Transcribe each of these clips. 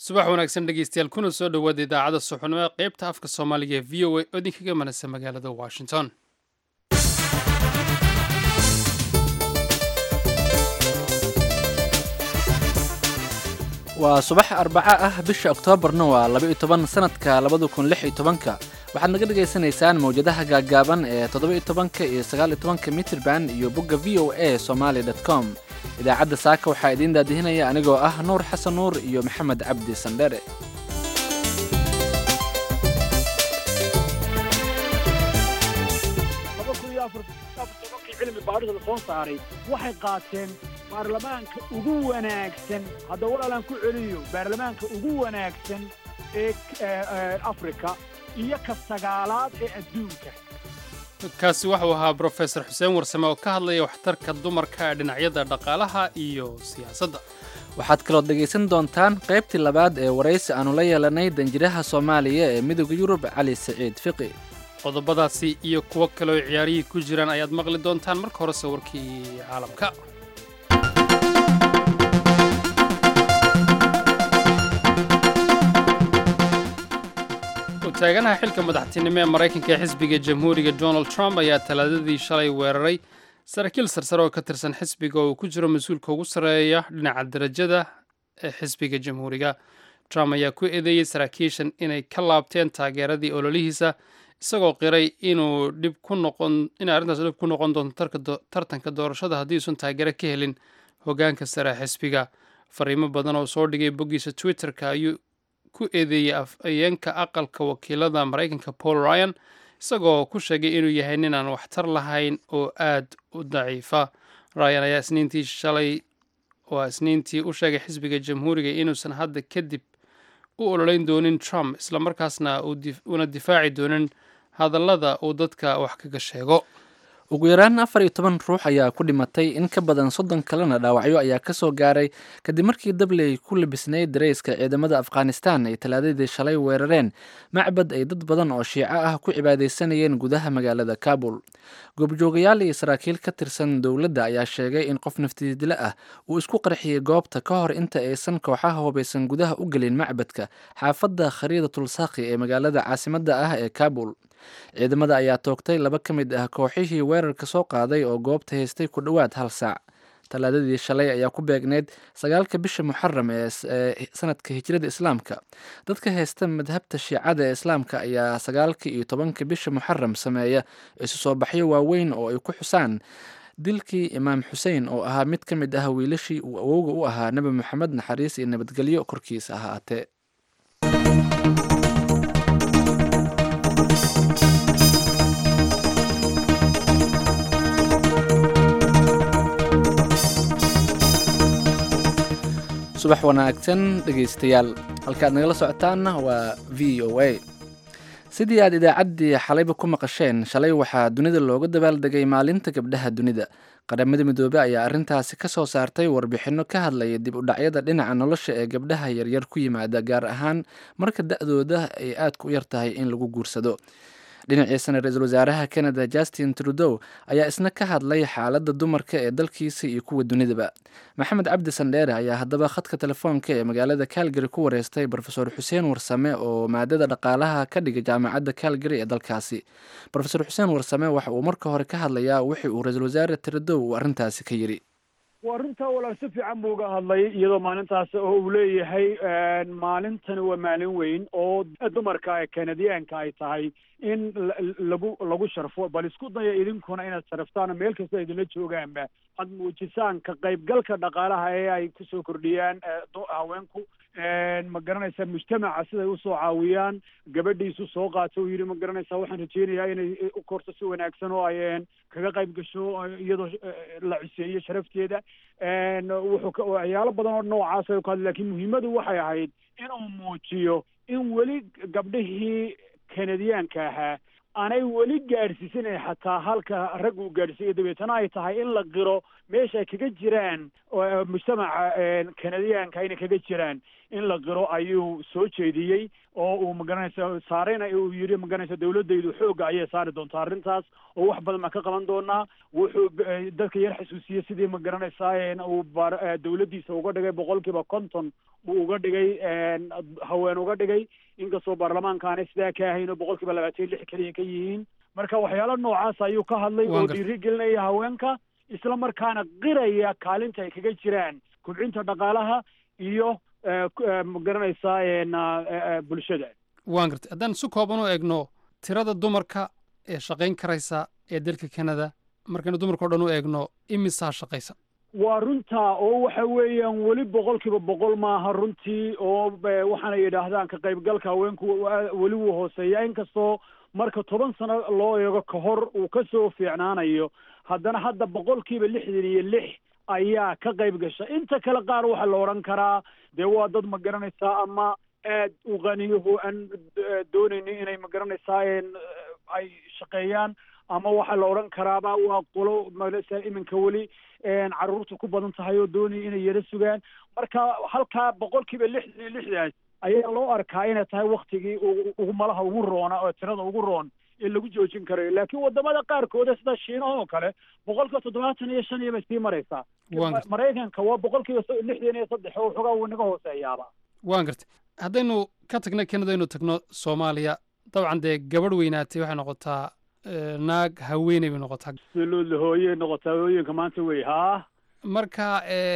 subax wanaagsan dhegeystayaal kuna soo dhowaada idaacadda suxnimo ee qaybta afka soomaaliga ee v o a oo idinkaga manasa magaalada washington waa subax arbaco ah bisha oktoobarna waa laba iyo toban sanadka labada kun lix iyo tobanka waxaad naga dhagaysanaysaan mawjadaha gaaggaaban ee toddoba iyo tobanka iyo sagaal iyo tobanka mitrban iyo bogga v o a somaali dot com idaacadda saaka waxaa idiin daadihinaya anigoo ah nuur xasan nuur iyo maxamed cabdi sandhere cilmi baadhida la soo saaray waxay qaateen baarlamaanka ugu wanaagsan hadda walaalaan ku celiyo baarlamaanka ugu wanaagsan ee afrika iyo ka sagaalaad ee adduunka kaasi waxuu ahaa brofesor xuseen warsame oo ka hadlaya waxtarka dumarka ee dhinacyada dhaqaalaha iyo siyaasadda waxaad kalood dhegaysan doontaan qaybtii labaad ee waraysi aannu la yeelanay danjiraha soomaaliya ee midooda yurub cali siciid fiqi qodobadaasi iyo kuwo kaleoo ciyaarihii ku jiraan ayaad maqli doontaan marka hore sawirkii caalamka taaganaha xilka madaxtinimo ee maraykanka ee xisbiga jamhuuriga donald trump ayaa talaadadii shalay weeraray saraakiil sarsare oo ka tirsan xisbiga oo uu ku jiro mas-uulka ugu sarreeya dhinaca darajada ee xisbiga jamhuuriga trump ayaa ku eedeeyey saraakiishan inay ka laabteen taageeradii ololihiisa isagoo qiray inuu dhib ku noqon inay arrintaas dhib ku noqon doonto tartanka doorashada haddii uusan taageero ka helin hoggaanka sare xisbiga fariimo badan oo soo dhigay boggiisa twitter-ka ayuu ku eedeeyey afhayeenka aqalka wakiilada maraykanka paul ryan isagoo ku sheegay inuu yahay nin aan waxtar lahayn oo aad u daciifa ryan ayaa isniintii shalay waa isniintii u sheegay xisbiga jamhuuriga inuusan hadda kadib u ololeyn doonin trump islamarkaasna uuna difaaci doonin hadallada uu dadka wax kaga sheego ugu yaraan afar iyo toban ruux ayaa ku dhimatay in ka badan soddon kalena dhaawacyo ayaa ka soo gaaray kadib markii dabley ku labisnayd dareyska ciidamada afghanistan ay talaadadii shalay weerareen macbad ay dad badan oo shiico ah ku cibaadaysanayeen gudaha magaalada kabul goobjoogayaal iyo saraakiil ka tirsan dowladda ayaa sheegay in qof naftiidile ah uu isku qarxiyey goobta ka hor inta aysan kooxaha hubaysan gudaha u gelin macbadka xaafadda khariida tulsaaqi ee magaalada caasimadda ah ee kabul ciidamada ayaa toogtay laba ka mid ah kooxihii weerarka soo qaaday oo goobta haystay ku dhowaad hal saac talaadadii shalay ayaa ku beegneyd sagaalka bisha muxaram ee sanadka hijrada islaamka dadka haysta madhabta shiicada ee islaamka ayaa sagaalka iyo tobanka bisha muxaram sameeya isu soo baxyo waaweyn oo ay ku xusaan dilkii imaam xuseen oo ahaa mid ka mid ah wiilashii uu awowga u ahaa nebi moxamed naxariis iyo nabadgelyo korkiisa ahaatee subax wanaagsan dhegaystayaal halkaad nagala socotaanna waa v o a sidii aad idaacaddii xalayba ku maqasheen shalay waxaa dunida looga dabaaldegay maalinta gabdhaha dunida qaramada midoobe ayaa arrintaasi ka soo saartay warbixinno ka hadlaya dib u dhacyada dhinaca nolosha ee gabdhaha yaryar ku yimaada gaar ahaan marka da-dooda ay aadka u yar tahay in lagu guursado dhinaciisana ra-iisul wasaaraha canada justin trudow ayaa isna ka hadlay xaaladda dumarka ee dalkiisa iyo kuwa dunidaba maxamed cabdi sandheere ayaa haddaba khadka telefoonka ee magaalada calgary ku wareystay rofesor xuseen warsame oo maadada dhaqaalaha ka dhiga jaamacadda calgary ee dalkaasi rofesor xuseen warsame waxa uu marka hore ka hadlayaa wixii uu ra-iisul wasaare trudow uu arrintaasi ka yidhi waa arrintaa walaal si fiican buu uga hadlay iyadoo maalintaas oo uu leeyahay maalintani waa maalin weyn oo dumarka kanadiyaanka ay tahay in lagu lagu sharfo bal isku daya idinkuna inaad sharaftaan meel kasta idinla joogaanba aad muujisaan ka qaybgalka dhaqaalaha ee ay kusoo kordhiyaan haweenku ma garanaysaa mujtamaca siday usoo caawiyaan gabadhiisu soo qaato uu yidhi ma garanaysaa waxaan rajeynayaa inay u korto si wanaagsan oo ay kaga qayb gasho iyadoo la ciseeyo sharafteeda wuxuu waxyaalo badan oo noocaas ay ku hadlay lakin muhiimadu waxay ahayd inuu muujiyo in weli gabdhihii kanadiyaanka ahaa aanay weli gaadhsiisanay xataa halka rag uu gaadhsiiyo dabeetana ay tahay in la qiro meesha ay kaga jiraan mujtamaca kanadiyaanka inay kaga jiraan in la qiro ayuu soo jeediyey oo uu magaranaysa saareyna uu yidhi magaranaysa dawladdaydu xoogga ayay saari doontaa arrintaas oo wax badan baan ka qaban doonaa wuxuu dadka yar xasuusiyey sidii magaranaysaa uu dawladdiisa uga dhigay boqolkiiba konton uu uga dhigay haween uga dhigay inkastoo baarlamaanka aanay sidaa ka ahayn oo boqolkiiba labaatan lix keliya ka yihiin marka waxyaalo noocaas ayuu ka hadlay oo dhiiri gelinaya haweenka isla markaana qiraya kaalinta ay kaga jiraan kubcinta dhaqaalaha iyo magaranaysaa bulshada waan gartay haddaan si kooban u eegno tirada dumarka ee shaqayn karaysa ee dalka canada markaynu dumarka o dhan u eegno imisaa shaqaysa waa runtaa oo waxa weeyaan weli boqolkiiba boqol maaha runtii oo waxaana yidhaahdaan ka qaybgalka haweenku weli wuu hooseeya inkastoo marka toban sano loo eego ka hor uu ka soo fiicnaanayo haddana hadda boqolkiiba lixdan iyo lix ayaa ka qayb gasha inta kale qaar waxaa la odhan karaa dee waa dad ma garanaysaa ama aad u qaniyaho aan doonaynin inay ma garanaysaa ay shaqeeyaan ama waxaa la odhan karaaba waa qolo magarasa iminka weli carruurta ku badan tahay oo doonaya inay yaro sugaan marka halkaa boqolkiiba lixdan iyo lixdaas ayaa loo arkaa inay tahay waktigii ugu malaha ugu roona oo tirada ugu roon ee lagu joojin karayo laakiin wadamada qaarkooda sida shiinaha oo kale boqolkiiba toddobaatan iyo shan iyo bay sii maraysaa maraykanka waa boqolkiiba lixdan iyo saddex oo waxoogaa wuu naga hooseeyaaba waan gartay haddaynu ka tagno canada aynu tagno soomaaliya dabcan dee gabadh weynaatay waxay noqotaa naag haweeney bay noqotaa absolutely hooyey noqotaa hooyinka maanta wey haa marka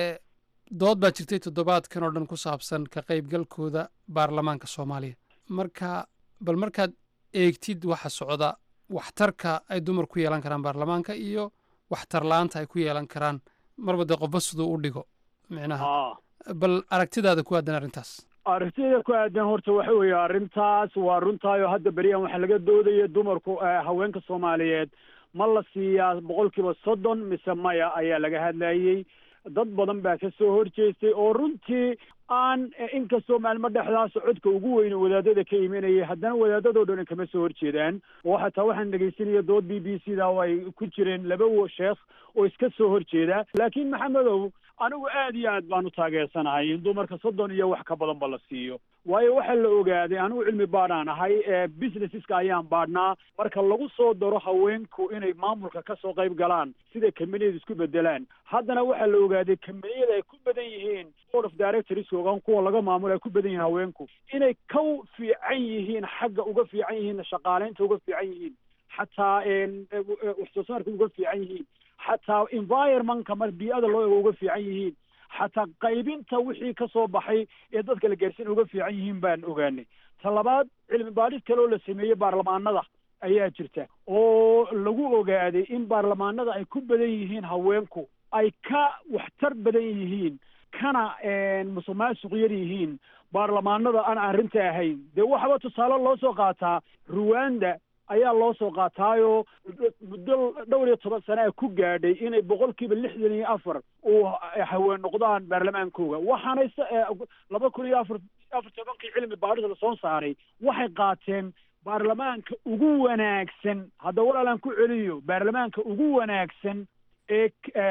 dood baa jirtay toddobaadkan oo dhan ku saabsan ka qaybgalkooda baarlamaanka soomaaliya marka bal markaad eegtid waxa socda waxtarka ay dumar ku yeelan karaan baarlamaanka iyo waxtar la-aanta ay ku yeelan karaan marba dee qofba siduu u dhigo micnaha bal aragtidaada ku aadan arrintaas aragtida ku aadan horta waxa weeye arrintaas waa runtaayo hadda beriyan waxaa laga doodaya dumarku haweenka soomaaliyeed ma la siiyaa boqolkiiba soddon mise maya ayaa laga hadlayey dad badan baa ka soo horjeestay oo runtii aan inkastoo maalmo dhexdaas codka ugu weyne wadaadada ka imanayay haddana wadaadadoo dhan kama soo horjeedaan oo xataa waxaan dhegaysanaya dood b b c da oo ay ku jireen laba sheekh oo iska soo horjeeda laakiin maxamedow anigu aad iyo aad baan u taageersanahay in dumarka soddon iyo wax ka badanba la siiyo waayo waxaa la ogaaday anigu cilmi baadhaan ahay businesseska ayaan baadhnaa marka lagu soo daro haweenku inay maamulka ka soo qayb galaan sida kambaniyada isku bedelaan haddana waxaa la ogaaday kambaniyada ay ku badan yihiin board of directors ogan kuwa laga maamulo ay ku badan yihiin haweenku inay ka fiican yihiin xagga uga fiican yihiin shaqaaleynta uga fiican yihiin xataa wax soo saarka uga fiican yihiin xataa environmentka mar bii-ada loo ego uga fiican yihiin xataa qaybinta wixii ka soo baxay ee dadka la gaarsiin uga fiican yihiin baan ogaanay ta labaad cilmi baadhis kale oo la sameeyey baarlamaanada ayaa jirta oo lagu ogaaday in baarlamaanada ay ku badan yihiin haweenku ay ka waxtar badan yihiin kana musuq maasuq yar yihiin baarlamaanada aan arrinta ahayn dee waxaba tusaale loo soo qaataa ruwanda ayaa loo soo qaataayoo muddo dhowr iyo toban sana a ku gaadhay inay boqolkiiba lixdan iyo afar uu haween noqdaan baarlamaankooga waxaanay laba kun iyo afar afar tobankii cilmi baadhis la soo saaray waxay qaateen baarlamaanka ugu wanaagsan hadda walaalaan ku celiyo baarlamaanka ugu wanaagsan ee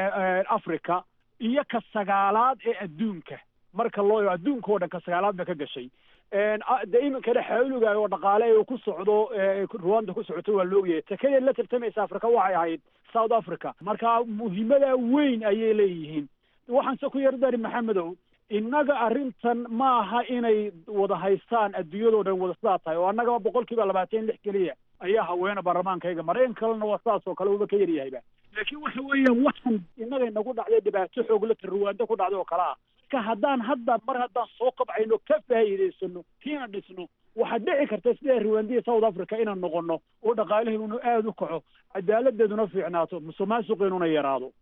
africa iyo ka sagaalaad ee adduunka marka loo eego adduunka oo dhan ka sagaalaad ba ka gashay de iminkana xawliga oo dhaqaale uu ku socdo ruwanda ku socoto waa laogyahay takadeed la tartamaysa africa waxay ahayd south africa marka muhiimada weyn ayay leeyihiin waxaanse ku yardari maxamedow innaga arrintan ma aha inay wada haystaan adduunyadoo dhan wada sidaa tahay oo annagaba boqol kiiba labaatan lix keliya ayaa haweena baarlamaankayga maraykan kalena waa sidaas oo kale uba ka yaryahayba laakiin waxa weeyaan waxan innaga inagu dhacday dhibaato xooglata ruwaando ku dhacday oo kale ah marka haddaan hadda mar haddaan soo qabcayno ka faa'iidaysano kiina dhisno waxaad dhici karta sida ruwandiya south africa inaan noqono oo dhaqaalaheeduna aada u kaco cadaaladeeduna fiicnaato musuq maasuqeenuna yaraado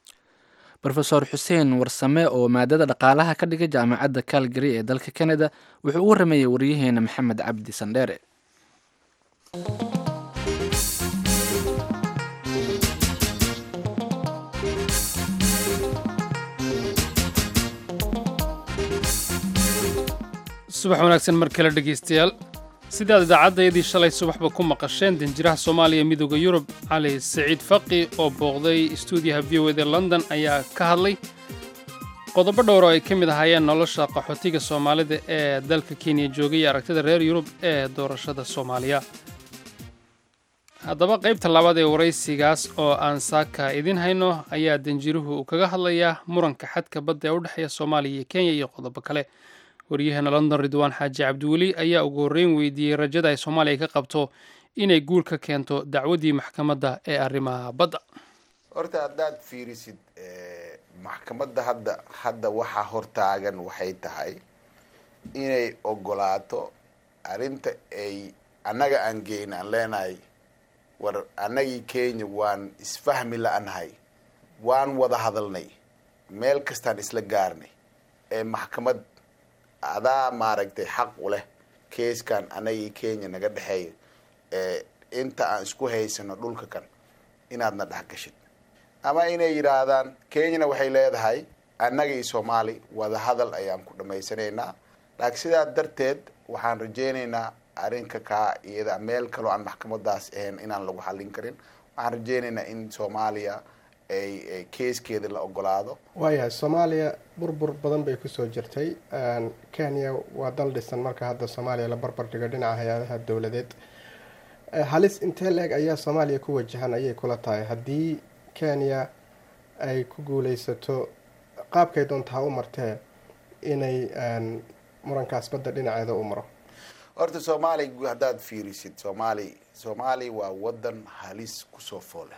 rofeor xuseen warsame oo maadada dhaqaalaha ka dhigay jaamacadda calgary ee dalka canada wuxuu u waramayey waryaheena maxamed cabdi sandheere subax wanaagsan mar kale dhegaystayaal sidaad idaacaddayadii shalay subaxba ku maqasheen danjiraha soomaaliya midooda yurub cali saciid faqi oo booqday stuudiyaha v o eda london ayaa ka hadlay qodobo dhowr oo ay ka mid ahaayeen nolosha qaxootiga soomaalida ee dalka kenya joogay iyo aragtida reer yurub ee doorashada soomaaliya haddaba qaybta labaad ee waraysigaas oo aan saaka idiin hayno ayaa danjiruhu uu kaga hadlayaa muranka xadka badda ee u dhexeeya soomaaliya iyo kenya iyo qodobo kale waryaheena london ridwaan xaaji cabdiweli ayaa ugu horreyn weydiiyey rajada ay soomaaliya ka qabto inay guul ka keento dacwaddii maxkamadda ee arrimaha badda horta haddaad fiirisid maxkamadda hadda hadda waxaa hortaagan waxay tahay inay ogolaato arrinta ay annaga aan geyn aan leenahay war annagii kenya waan isfahmi la-nahay waan wada hadalnay meel kastaan isla gaarnay ee maxkamad adaa maaragtay xaq u leh keeskan annagii kenya naga dhexeeya ee inta aan isku haysano dhulka kan inaadna dhex gashid ama inay yidhaahdaan kenyana waxay leedahay annaga iyo soomaali wada hadal ayaan ku dhammaysanaynaa laakiin sidaa darteed waxaan rajaynaynaa arrinka kaa iyada meel kaloo aan maxkamadaas ahayn inaan lagu xallin karin waxaan rajaynaynaa in soomaaliya ay keeskeeda la ogolaado waayahay soomaaliya burbur badan bay kusoo jirtay kenya waa dal dhisan marka hadda soomaaliya la barbar dhigo dhinaca hay-adaha dowladeed halis intee la-eg ayaa soomaaliya ku wajahan ayay kula tahay haddii kenya ay ku guuleysato qaabkay doonta ha u martee inay murankaas badda dhinaceeda u maro horta soomaali haddaad fiirisid soomaali soomaali waa wadan halis kusoo fooleh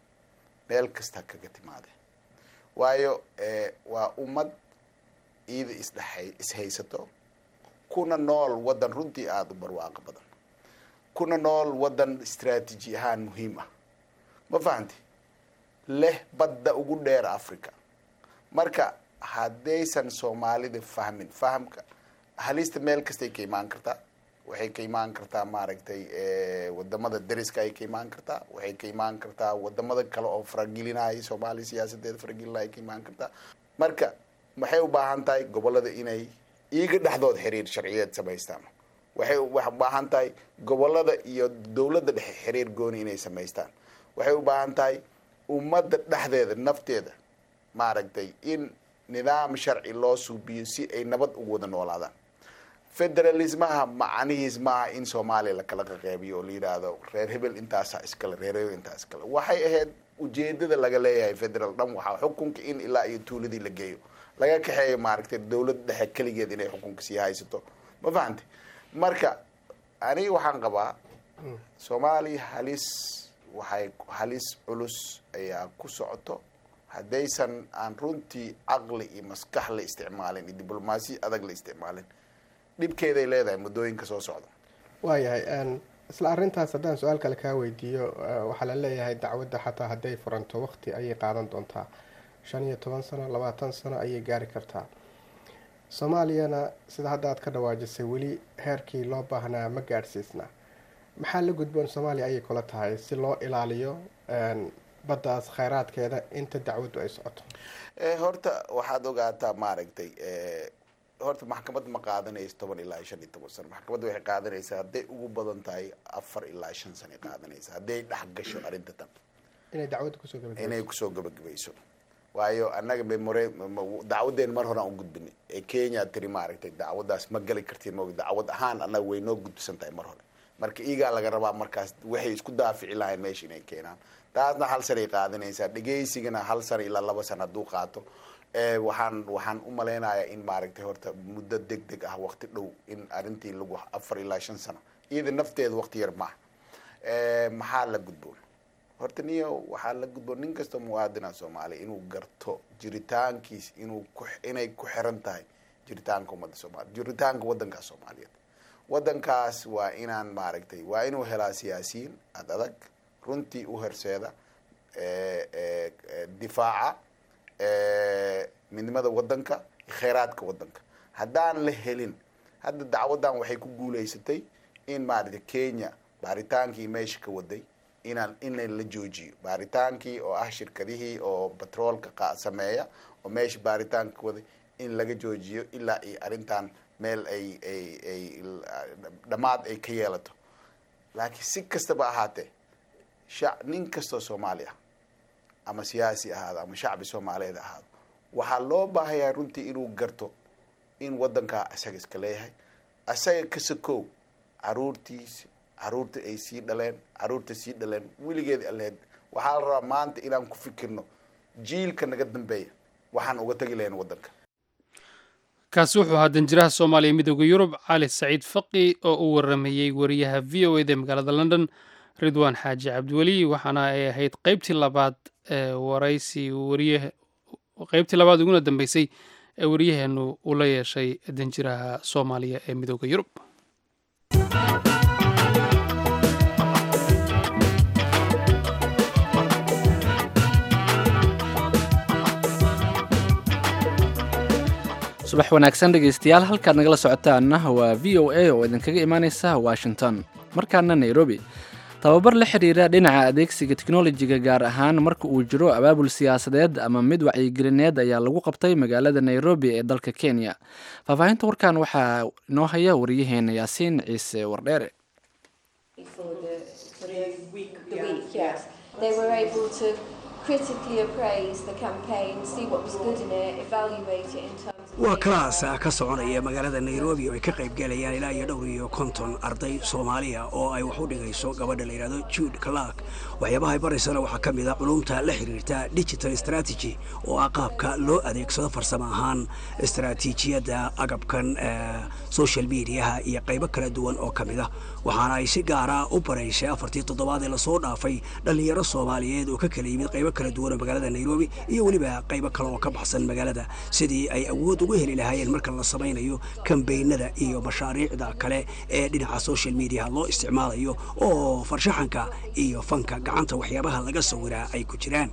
meel kasta kaga timaade waayo waa ummad iida isdhe ishaysato kuna nool wadan runtii aada u barwaaqo badan kuna nool wadan istraatiiji ahaan muhiim ah ma fahanti leh badda ugu dheer africa marka haddaysan soomaalida fahmin fahamka halista meel kastay ka imaan kartaa waxay ka imaan kartaa maaragtay wadamada dariska ay ka imaan kartaa waxay ka imaan kartaa wadamada kale oo faragelinaya soomaaliya siyaasadeeda faragelinaya ka imaan kartaa marka waxay u baahan tahay gobolada inay iiga dhexdood xiriir sharciyeed samaystaan waxay u baahan tahay gobolada iyo dowladda dhexe xiriir gooni inay samaystaan waxay u baahan tahay ummadda dhexdeeda nafteeda maaragtay in nidaam sharci loo suubiyo si ay nabad ugu wada noolaadaan federalismaha macanihiis maaha in soomaaliya lakala qaqeybiyo oo la yidhaahdo reer hebel intaasa iskale reer hebel intaa iskale waxay ahayd ujeedada laga leeyahay federal dhan waxaa xukunka in ilaa iyo tuuladii la geeyo laga kaxeeyo maaragtay dowladda dhexe keligeed inay xukunka sii haysato ma fahamti marka aniga waxaan qabaa soomaaliya halis waxay halis culus ayaa ku socoto haddaysan aan runtii caqli iyo maskax la isticmaalin iyo diblomaasiya adag la isticmaalin dhibkeeday leedahay muddooyinka soo socda waayahay isla arrintaas haddaan su-aal kale kaa weydiiyo waxaa la leeyahay dacwadda xataa hadday furanto waqti ayay qaadan doontaa shan iyo toban sano labaatan sano ayay gaari kartaa soomaaliyana sida hadda aad ka dhawaajisay weli heerkii loo baahnaa ma gaadhsiisna maxaa la gudboon soomaaliya ayay kula tahay si loo ilaaliyo baddaas kheyraadkeeda inta dacwaddu ay socoto horta waxaad ogaataa maaragtay horta maxkamad ma qaadanayso toban ilaa shan iyo toban sano maxkamadda waxay qaadanaysaa hadday ugu badan tahay afar ilaa shan sano ay qaadanaysa hadday dhex gasho arrinta tan inay dacwadda kusoo gabagabeyso inay kusoo gabagabayso waayo annaga memore dacwaddeen mar hore aan u gudbinay ee kenya tiri maaragtay dacwaddaas ma gali kartiin mo dacwad ahaan annaga way noo gudbisan tahay mar hore marka iigaa laga rabaa markaas waxay isku daafici lahayn meesha inay keenaan taasna hal sanay qaadanaysaa dhegaysigana hal sana ilaa laba sana hadduu qaato waxaan waxaan u malaynayaa in maaragtay horta muddo deg deg ah waqti dhow in arrintii lagu afar ilaa shan sano iyada nafteeda waqti yar maaha maxaa la gudboon horta niyo waxaa la gudboon nin kastoo muwaadina soomaaliya inuu garto jiritaankiis inuu ku inay ku xiran tahay jiritaanka ummadda soomaaliya jiritaanka waddankaas soomaaliyeed waddankaas waa inaan maaragtay waa inuu helaa siyaasiyiin ad adag runtii u horseeda difaaca midnimada waddanka kheyraadka waddanka haddaan la helin hadda dacwaddan waxay ku guuleysatay in maaragtay kenya baaritaankii meesha ka waday inaan in la joojiyo baaritaankii oo ah shirkadihii oo batroolka sameeya oo meesha baaritaanka ka waday in laga joojiyo ilaa iyo arrintan meel ay ay ay dhammaad ay ka yeelato laakiin si kastaba ahaatee sha nin kastoo soomaali ah ama siyaasi ahaado ama shacbi soomaaliyeed ahaado waxaa loo baahayaa runtii inuu garto in waddankaa isaga iska leeyahay isaga ka sakow caruurtiisa caruurta ay sii dhaleen caruurta sii dhaleen weligeed aleed waxaa la rabaa maanta inaan ku fikirno jiilka naga dambeeya waxaan uga tegi lahayn waddanka kaasi wuxuu ahaa danjiraha soomaaliya midooda yurub cali saciid faqi oo u waramayey wariyaha v o eda magaalada london ridwaan xaaji cabdiweli waxaana ay ahayd qeybtii labaad ee waraysi wariye qeybtii labaad uguna dambeysay ee waryaheenu uu la yeeshay danjiraha soomaaliya ee midooda yurub subax wanaagsan dhegaystayaal halkaad nagala socotaanna waa v o a oo idinkaga imaaneysa washington markaana nairobi tababar la xiriira dhinaca adeegsiga teknolojiga gaar ahaan marka uu jiro abaabul siyaasadeed ama mid wacyigelineed ayaa lagu qabtay magaalada nairobi ee dalka kenya faahfaahinta warkan waxaa inoo haya wariyaheena yaasiin ciise wardheere waa kalaas ka soconaya magaalada nairobi oo ay ka qaybgalayaan ilaa iyo dhowr iyo konton arday soomaaliya oo ay wax u dhigayso gabadha la yidhahdo jude clark waxyaabaha ay baraysana waxaa ka mid a culumta la xiriirta digital strategy oo ah qaabka loo adeegsado farsamo ahaan istaraatiijiyadda agabkan social mediaha iyo qaybo kala duwan oo ka mid ah waxaana ay si gaara u baraysay afartii toddobaad ee lasoo dhaafay dhallinyaro soomaaliyeed oo ka kala yimid qaybo kala duwan oo magaalada nairobi iyo weliba qaybo kale oo ka baxsan magaalada sidii ay awood ugu heli lahaayeen marka la samaynayo kambaynada iyo mashaariicda kale ee dhinaca social mediaha loo isticmaalayo oo farshaxanka iyo fanka gacanta waxyaabaha laga sawiraa ay ku jiraan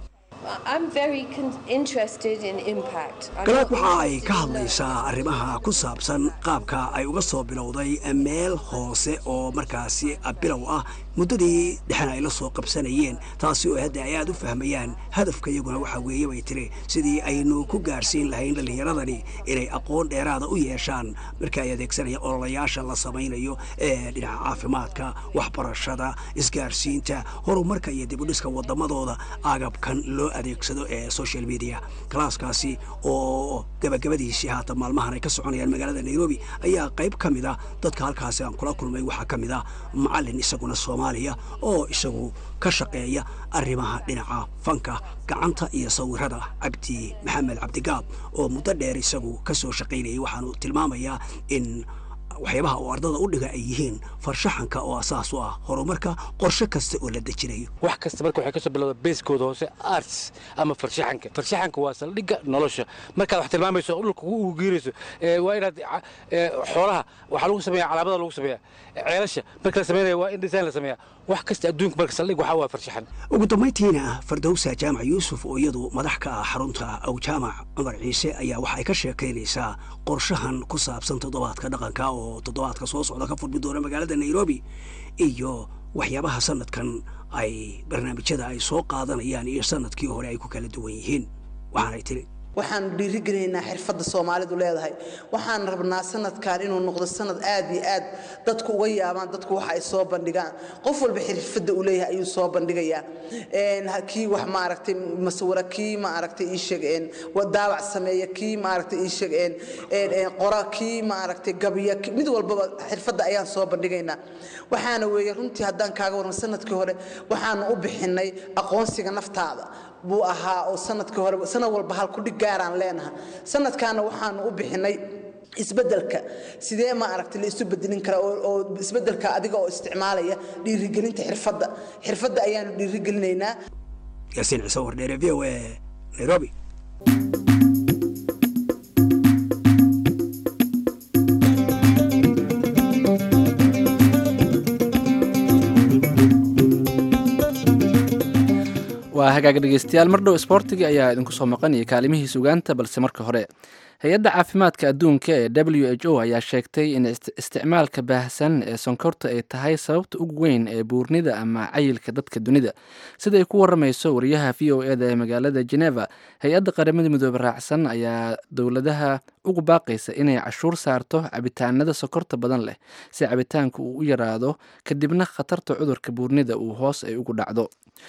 galaad waxa ay ka hadlaysaa arrimaha ku saabsan qaabka ay uga soo bilowday meel hoose oo markaasi bilow ah muddadii dhexena ay la soo qabsanayeen taasi oo hadda ay aad u fahmayaan hadafka iyaguna waxaa weeye bay tiri sidii aynu ku gaarsiin lahayn dhallinyaradani inay aqoon dheeraada u yeeshaan marka ay adeegsanayaan ololayaasha la samaynayo ee dhinaca caafimaadka waxbarashada isgaarsiinta horumarka iyo dibudhiska waddamadooda agabkan loo adeegsado ee social media kalaaskaasi oo gabagabadiisii haatan maalmahan ay ka soconayaan magaalada nairobi ayaa qayb ka mid ah dadka halkaasi aan kula kulmay waxaa ka mid ah macalin isaguna soomaaliya oo isagu ka shaqeeya arrimaha dhinaca fanka gacanta iyo sawirada cabdi maxamed cabdigaab oo muddo dheer isagu ka soo shaqaynayay waxaanu tilmaamayaa in waxyaabaha uu ardada u dhiga ay yihiin farshaxanka oo asaas u ah horumarka qorshe kasta oo la dejinayo wax kasta marka waxay kasoo bilowda beeskooda hoose arts ama farshaxanka farshaxanka waa saldhigga nolosha markaad wax tilmaamayso dhulka ugu geerayso waa inaad xoolaha waxaa lagu sameeya calaamada lagu sameeya ceelasha marka la sameynaya waa in design la sameeya wax kasta adduunka marka saldhig waxaa waa farshaxan ugu dambayntiina fardowsa jaamac yuusuf oo iyadu madax ka ah xarunta aw jaamac cumar ciise ayaa waxay ka sheekaynaysaa qorshahan ku saabsan toddobaadka dhaqanka oo toddobaadka soo socda ka furmi doona magaalada nairobi iyo waxyaabaha sanadkan ay barnaamijyada ay soo qaadanayaan iyo sanadkii hore ay ku kala duwan yihiin waxaanay tiri waxaan dhiirigelinaynaa xirfadda soomaalidu leedahay waxaan rabnaa sanadkan inuu noqdo sanad aad iyo aad dadku uga yaabaan dadku waxa ay soo bandhigaan qof walba xirfadda uu leeyahay ayuu soo bandhigayaa kii wax maaragtay masawira kii maaragtay ii sheeg daabac sameeya kii maaragtay ii sheeg qora kii maaragtay gabiya mid walbaba xirfadda ayaan soo bandhigaynaa waxaana weeye runtii haddaan kaaga warran sanadkii hore waxaanu u bixinay aqoonsiga naftaada buu ahaa oo sanadkii hore sanad walba hal kudhig gaaraan leenaha sanadkaana waxaanu u bixinay isbedelka sidee ma aragtay la isu bedelin karaa oo isbedelka adiga oo isticmaalaya dhiirigelinta xirfadda xirfadda ayaanu dhiirigelinaynaa yaasiin ciise wardheere v o a nairobi waa hagaag dhegeystayaal mar dhow isboortiga ayaa idinku soo maqanaya kaalimihii sugaanta balse marka hore hay-adda caafimaadka adduunka ee w h o ayaa sheegtay in isticmaalka baahsan ee sonkorta ay tahay sababta ugu weyn ee buurnida ama cayilka dadka dunida sida ay ku waramayso wariyaha v o eda ee magaalada geneva hay-adda qaramada midoobe raacsan ayaa dowladaha ugu baaqaysa inay cashuur saarto cabitaanada sokorta badan leh si cabitaanka uu u yaraado kadibna khatarta cudurka buurnida uu hoos ay ugu dhacdo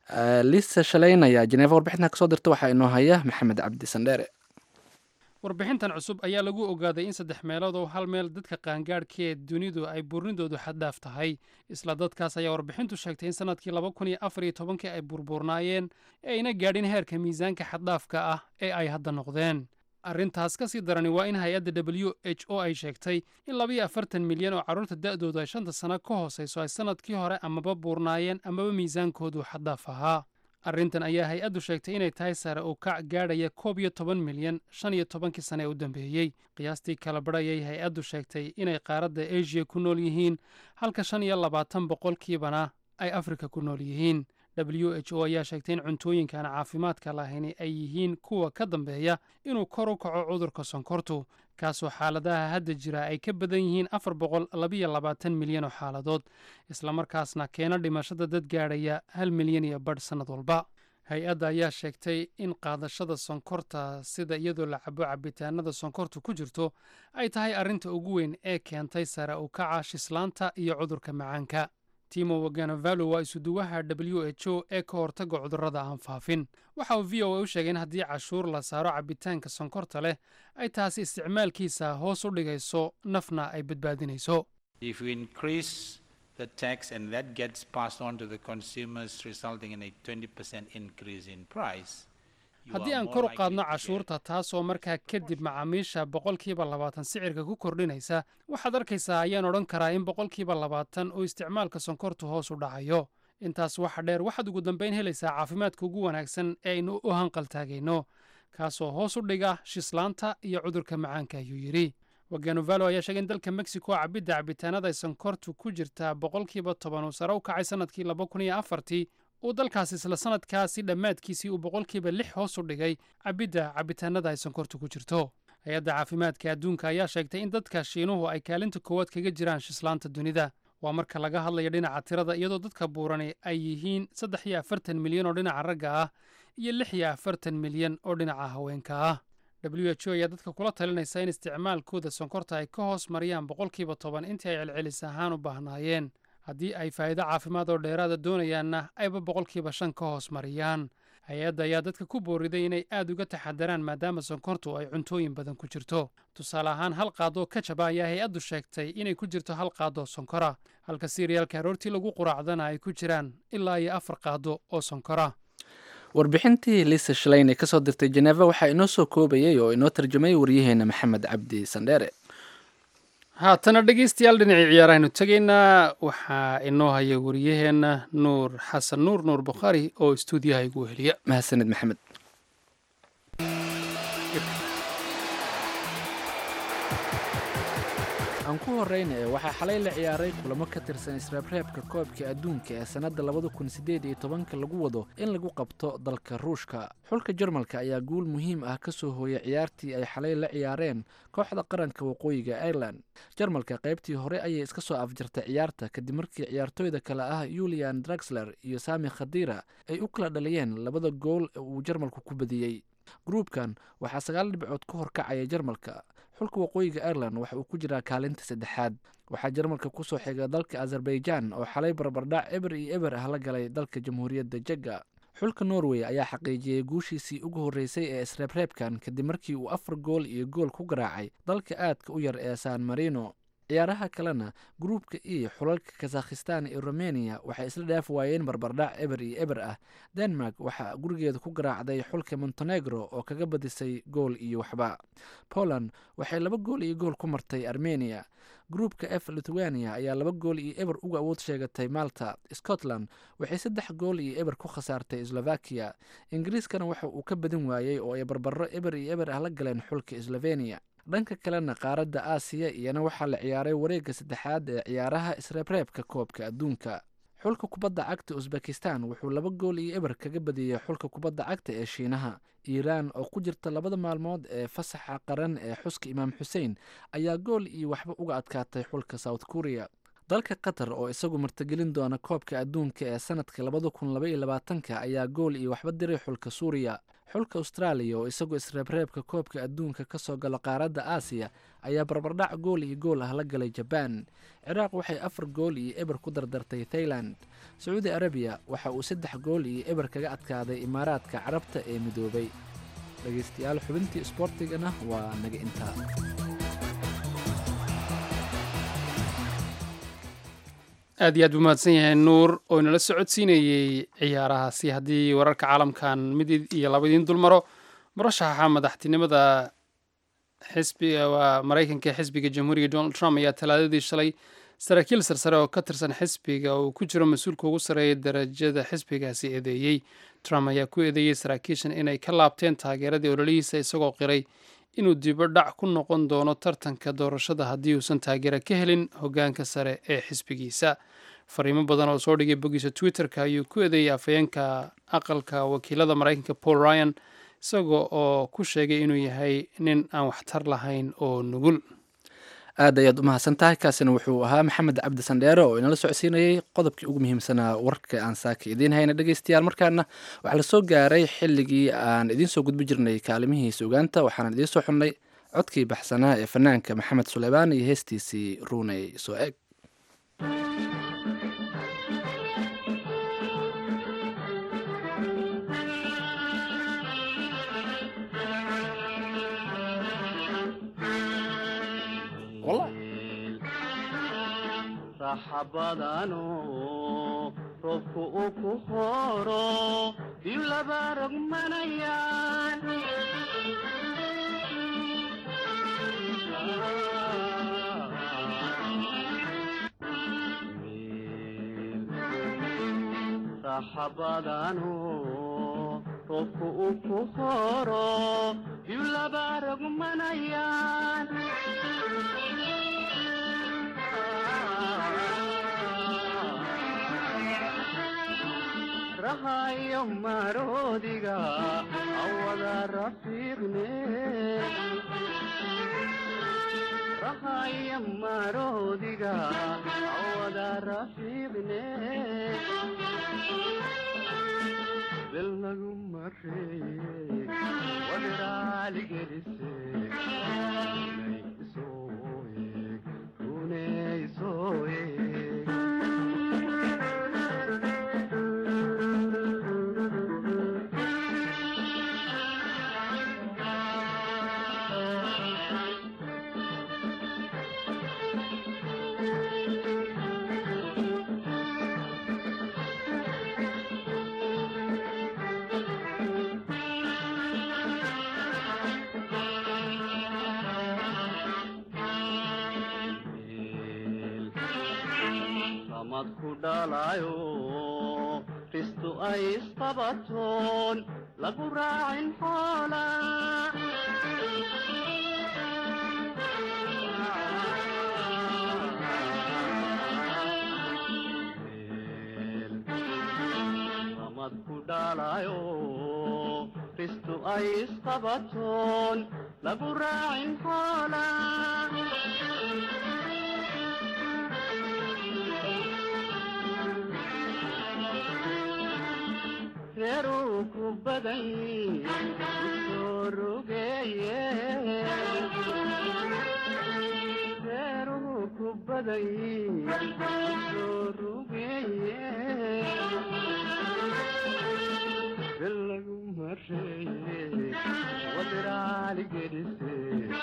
lisa shaleyn ayaa jeneeva warbixintan kasoo dirta waxaa inoo haya maxamed cabdi sandheere warbixintan cusub ayaa lagu ogaaday in saddex meelood oo hal meel dadka qaangaadhkee dunidu ay buurnidoodu xaddaaf tahay isla dadkaas ayaa warbixintu sheegtay in sanadkii laba kun iyo afar iyo tobankii ay burburnaayeen ee ayna gaadhin heerka miisaanka xaddaafka ah ee ay hadda noqdeen arrintaas ka sii darani waa in hay-adda w h o ay sheegtay in labiyo afartan milyan oo carruurta da'doodu ay shanta sano ka hoosayso ay sannadkii hore amaba buurnaayeen amaba miisaankoodu xaddaaf ahaa arrintan ayaa hay-addu sheegtay inay tahay sare uu kac gaadhaya koob iyo toban milyan shan iyo tobankii sane ee u dambeeyey qiyaastii kala badhayay hay-addu sheegtay inay qaaradda asia ku nool yihiin halka shan iyo labaatan boqolkiibana ay afrika ku nool yihiin w h o ayaa sheegtay in cuntooyinkaan caafimaadka lahayni ay yihiin kuwa ka dambeeya inuu kor u kaco cudurka sonkortu kaasoo xaaladaha hadda jira ay ka badan yihiin afar boqol labiyo labaatan milyan oo xaaladood islamarkaasna keena dhimashada dad gaadhaya hal milyan iyo badh sannad walba hay-adda ayaa sheegtay in qaadashada sonkorta sida iyadoo la cabo cabitaanada sonkortu ku jirto ay tahay arrinta ugu weyn ee keentay sare u kaca shislaanta iyo cudurka macaanka timo waganavalo waa isuduwaha w h o ee ka hortaga cudurrada aan faafin waxa uu v o a u sheegay in haddii cashuur la saaro cabitaanka sonkorta leh ay taasi isticmaalkiisa hoos u dhigayso nafna ay badbaadinayso the tax and that gets passed on to the consumers resulting in a 20% increase in price haddii aan kor u qaadno cashuurta taasoo markaa kadib macaamiisha boqolkiiba labaatan sicirka ku kordhinaysa waxaad arkaysaa ayaan odhan karaa in boqolkiiba labaatan oo isticmaalka sonkortu hoos u dhacayo intaas waxa dheer waxaad ugu dambayn helaysaa caafimaadka ugu wanaagsan ee aynu u hanqaltaagayno kaasoo hoos u dhiga shislaanta iyo cudurka macaanka ayuu yidhi waganovalo ayaa sheegay in dalka mexico cabidda cabitaanada ay sonkortu ku jirtaa boqolkiiba toban uu sare u kacay sannadkii laba kun iyo afartii uu dalkaas isla sannadkaasi dhammaadkiisii uu boqolkiiba lix hoos u dhigay cabidda cabitaanada ay sonkortu ku jirto hay-adda caafimaadka adduunka ayaa sheegtay in dadka shiinuhu ay kaalinta koowaad kaga jiraan shislaanta dunida waa marka laga hadlayo dhinaca tirada iyadoo dadka buurani ay yihiin saddex iyo afartan milyan oo dhinaca ragga ah iyo lix iyo afartan milyan oo dhinaca haweenka ah w h o ayaa dadka kula talinaysa in isticmaalkooda sonkorta ay ka hoos mariyaan boqolkiiba toban intii ay celcelis ahaan u baahnaayeen haddii ay faa'iido caafimaad oo dheeraada doonayaanna ayba boqolkiiba shan ka hoos mariyaan hay-adda ayaa dadka ku booriday inay aad uga taxadaraan maadaama sonkortu ay cuntooyin badan ku jirto tusaale ahaan hal qaadoo kajaba ayaa hay-addu sheegtay inay ku jirto hal qaadoo sonkora halka siiriyaalka aroortii lagu quraacdana ay ku jiraan ilaa iyo afar qaado oo sonkora warbixintii lisa shaleyn ee kasoo dirtay jeneva waxaa inoo soo koobayay oo inoo tarjumay waryaheena maxamed cabdi sandheere haatana dhegeystayaal dhinacii ciyaarahaynu tegaynaa waxaa inoo haya wariyaheenna nuur xasan nuur nuur bukhaari oo istuudiyaha igu weheliya mahadsanid maxamed aan ku horeyna ee waxaa xalay la ciyaaray kulamo ka tirsan isreebreebka koobka adduunka ee sannadda labada kun siddeed iyo tobanka lagu wado in lagu qabto dalka ruushka xulka jarmalka ayaa guul muhiim ah ka soo hooyay ciyaartii ay xalay la ciyaareen kooxda qaranka waqooyiga ireland jarmalka qaybtii hore ayay iska soo afjartay ciyaarta kadib markii ciyaartooyda kale ah yulian draxler iyo sami khadira ay u kala dhaliyeen labada gool ee uu jarmalku ku badiyey gruubkan waxaa sagaal dhibcood ka horkacaya jarmalka xulka waqooyiga ireland waxa uu ku jiraa kaalinta saddexaad waxaa jarmalka kusoo xiga dalka azerbaijan oo xalay barbardhac eber iyo eber ah la galay dalka jamhuuriyadda jegga xulka norway ayaa xaqiijiyey guushiisii ugu horreysay ee isreebreebkan kadib markii uu afar gool iyo gool ku garaacay dalka aadka u yar ee san marino ciyaaraha kalena gruubka e xulalka kazakhistan iyo rumeniya waxay isla dhaaf waayeen barbardhac eber iyo eber ah denmark waxaa gurigeeda ku garaacday xulka montenegro oo kaga badisay gool iyo waxba poland waxay laba gool iyo gool ku martay armeniya gruubka f lithuania ayaa laba gool iyo eber uga awood sheegatay malta scotland waxay saddex gool iyo eber ku khasaartay slovakiya ingiriiskana waxa uu ka badin waayey oo ay barbaro eber iyo eber ah la galeen xulka sloveniya dhanka kalena qaaradda aasiya iyana waxaa la ciyaaray wareegga saddexaad ee ciyaaraha isreebreebka koobka adduunka xulka kubadda cagta usbekistan wuxuu laba gool iyo eber kaga badiyey xulka kubadda cagta ee shiinaha iiraan oo ku jirta labada maalmood ee fasaxa qaran ee xuska imaam xuseen ayaa gool iyo waxba uga adkaatay xulka south korea dalka qatar oo isagu martigelin doona koobka adduunka ee sanadka labada kun laba iyo labaatanka ayaa gool iyo waxba diray xulka suuriya xulka austraaliya oo isagu isreebreebka koobka adduunka kasoo galo qaaradda aasiya ayaa barbardhac gool iyo gool ah la galay jabaan ciraaq waxay afar gool iyo eber ku dardartay thailand sacuudi arabiya waxa uu saddex gool iyo eber kaga adkaaday imaaraadka carabta ee midoobay dhegeystayaal xubintii isboortigana waa naga intaa aad iyo aad buu mahadsan yahay nuur oo inala socodsiinayey ciyaarahaasi haddii wararka caalamkan mid iyo laba idiin dulmaro murashaxa madaxtinimada xisbiga waa maraykanka ee xisbiga jamhuuriga donald trump ayaa talaadadii shalay saraakiil sarsare oo ka tirsan xisbiga uu ku jiro mas-uulka ugu sarreeya darajada xisbigaasi eedeeyey trump ayaa ku eedeeyey saraakiishan inay ka laabteen taageeradii ololihiisa isagoo qiray inuu dibo dhac ku noqon doono tartanka doorashada haddii uusan taageero ka helin hoggaanka sare ee xisbigiisa fariimo badan oo soo dhigay boggiisa twitter-ka ayuu ku eedeeyey afhayeenka aqalka wakiilada maraykanka paul ryan isagoo oo ku sheegay inuu yahay nin aan waxtar lahayn oo nugul aad ayaad u mahadsan tahay kaasina wuxuu ahaa maxamed cabdi sandheere oo inala socodsiinayey qodobkii ugu muhiimsanaa warka aan saaka idiin hayna dhegeystayaal markaana waxaa la soo gaaray xilligii aan idiin soo gudbi jirnay kaalimihii sugaanta waxaan idiin soo xunnay codkii baxsanaa ee fanaanka maxamed suleymaan iyo heestiisii ruuney soo eg saxabadanu roobku uu ku horo biyu laba rogmanayaan saxabadanu roobku uu ku horo biyu laba rogmanayaan rahayo maroodiga awada rafiiqne rahayo maroodiga awada rafiiqne bel lagu mareeye wadiraaligelise samad ku dhalayo ristu ay isqabatoon lagu raacin xoola samad ku dhalayo ristu ay isqabatoon lagu raacin xoola reeruu ku badan usoo rugeeye reeruhu ku badan usoo rugeeye bel lagu mareeye wadiraali gedise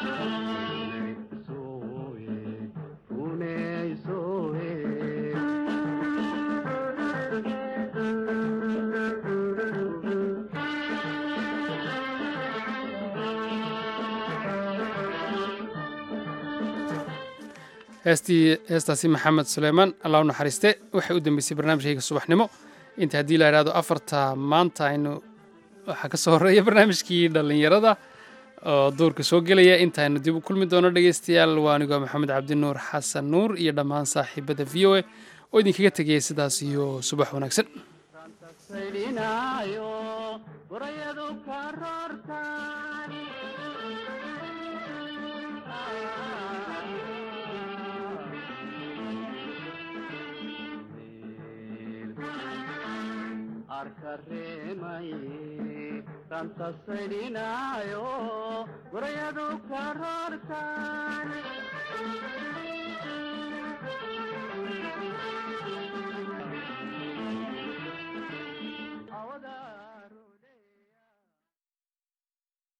sooye runey sooye heestii heestaasi maxamed suleymaan allah u naxariiste waxay u dambeysay barnaamijkayga subaxnimo inta haddii la idhahdo afarta maanta aynu waxaa ka soo horreeya barnaamijkii dhallinyarada oo duurka soo gelaya intaaynu dib u kulmi doono dhegaystayaal waa anigoo maxamed cabdinuur xasan nuur iyo dhammaan saaxiibada v o a oo idinkaga tegaya sidaas iyo subax wanaagsan saydhinaayo burayadu ka roortaan dareemay rantasaydhinaayo gurayadu karoortaan